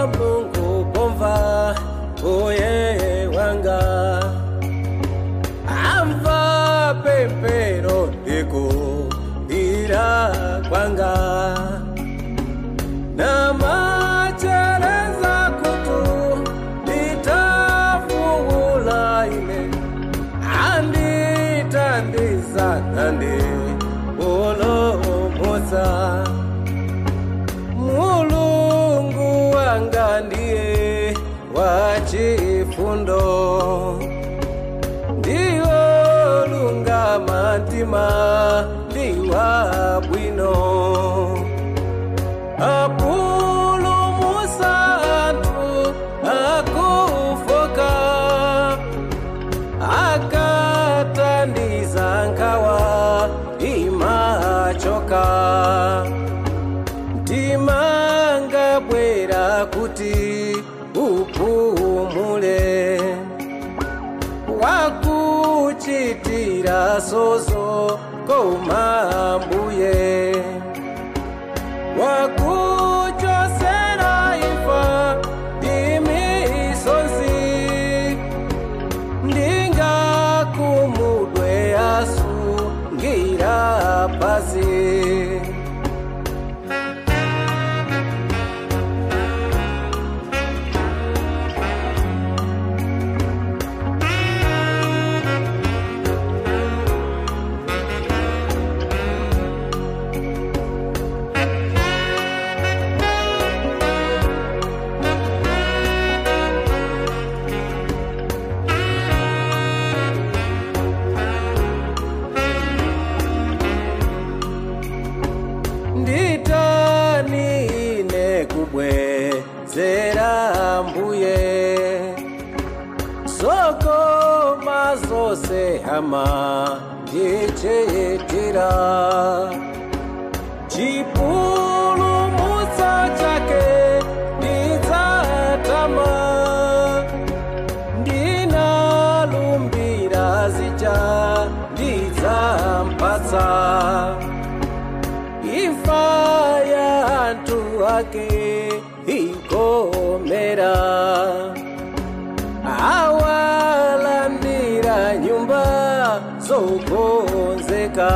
mulungu pomva uye wanga amva pempero ndikumbira kwanga namachereza kutu nditafuula ine anditandiza nandi ulomusa mulungu wanga ndiye wachifundo ndiwo lungama mtima ndiwa bwino apulumusa anthu akufoka akatandiza nkhawa imachoka ndimanga bwera kuti upumule wakuchitira sozo koma mbuye wakuchosera imfa imisozi ndingakumudwe asungira pasi nditani ine kubwezera mbuye sokoma zose hama ndichitira chipulumutso chake ndidzatama ndinalumbira zija ndidzampatsa imfa ya anthu ake ikomera awalandira nyumba zokonzeka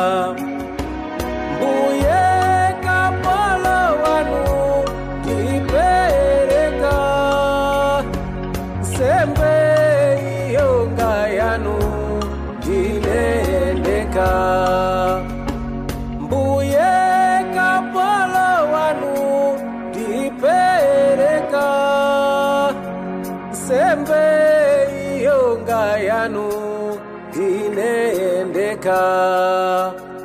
mbuye kapolo wanu ndipereka sembe iyonga yanu ndinendeka mbuye kapolo wanu ndipereka sembe iyonga yanu ndinendeka